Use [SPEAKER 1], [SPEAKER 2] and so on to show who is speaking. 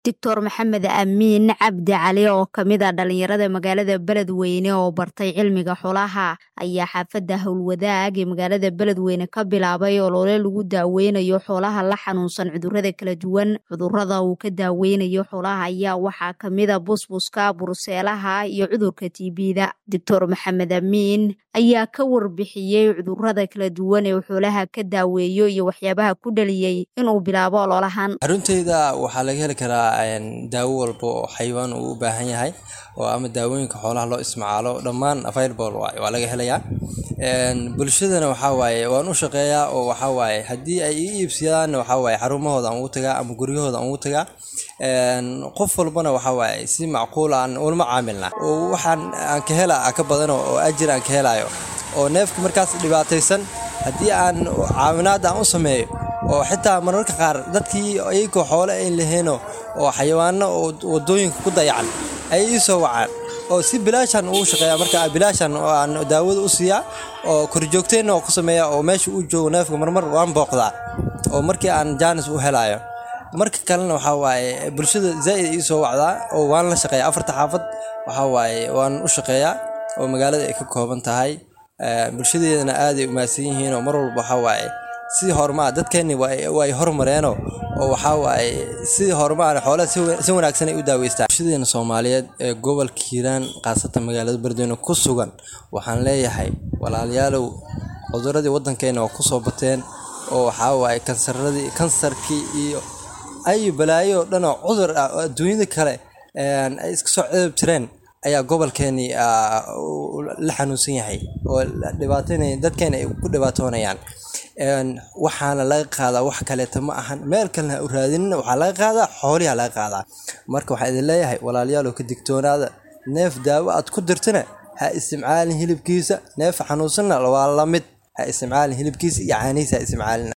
[SPEAKER 1] doctor maxamed amiin cabdi cali oo kamid a dhalinyarada magaalada beledweyne oo bartay cilmiga xolaha ayaa xaafadda howlwadaag ee magaalada beledweyne ka bilaabay olole lagu daaweynayo xoolaha la xanuunsan cudurada kala duwan cudurada uu ka daaweynayo xoolaha ayaa waxaa kamida busbuska burseelaha iyo cudurka tbda doctor maxamed amiin ayaa ka warbixiyey cudurada kala duwan ee xoolaha ka daaweeyo iyo waxyaabaha ku dhaliyey inuu bilaabo ololahan
[SPEAKER 2] xarunteyda waxaa laga heli karaa daawo walba oo xayawaan uu u baahan yahay oo ama daawooyinka xoolaha loo isticmaalo dhammaan available waa laga helayaa bulshadana waxaa waaye waan u shaqeeyaa oo waxaa waaye haddii ay ii iibsadaanna waxaa waaye xarumahooda aan ugu tagaa ama guryahooda aan ugu tagaa qof walbana waxaa waaye si macquul aan ulama caamilna oo waxaan aan ka hela ka badano oo ajir aan ka helayo oo neefka markaas dhibaataysan haddii aan caawinaad aan u sameeyo oo xitaa mararka qaar dadkii iyagoo xoole ay lahayno oo xayawaano oo wadooyinka ku dayacan ay ii soo wacaan oo si bilaashan ugu shaqeeya marka bilaashan aan daawada u siiyaa oo korjoogteenna oo ku sameeya oo meesha uu joogo neefka marmar waan booqdaa oo markii aan jaanis u helayo marka kalena waxaa waaye bulshada zaa'id ii soo wacdaa oo waan la shaqeeya afarta xaafad waxaa waaye waan u shaqeeyaa oo magaalada ay ka kooban tahay bulshadeedana aaday umaadsan yihiin oo mar walba waxaa waaye si horumaa dadkeenni way hormareeno oo waxaa waaye si horumaa xoolaha si wanaagsan ay u daaweystaan bulshadeena soomaaliyeed ee gobolka hiiraan khaasatan magaalada beledweyne ku sugan waxaan leeyahay walaalayaalow cuduradii waddankeena waa kusoo bateen oo waxaa waaye kansaradii kansarkii iyo ay balaayo oo dhan oo cudur ah oo adduunyada kale ay iska soo cedab jireen ayaa gobolkeeni la xanuunsan yahay oo dhibaataynaya dadkeena ay ku dhibaatoonayaan waxaana laga qaadaa wax kaleeta ma ahan meel kalena ha u raadinina waxaa laga qaadaa xooliha laga qaadaa marka waxaan idin leeyahay walaalayaal oo ka digtoonaada neef daawo aad ku dirtana ha isticmaalin hilibkiisa neef xanuunsanna waa la mid ha isticmaalin hilibkiisa iyo caanihiisa ha isticmaalin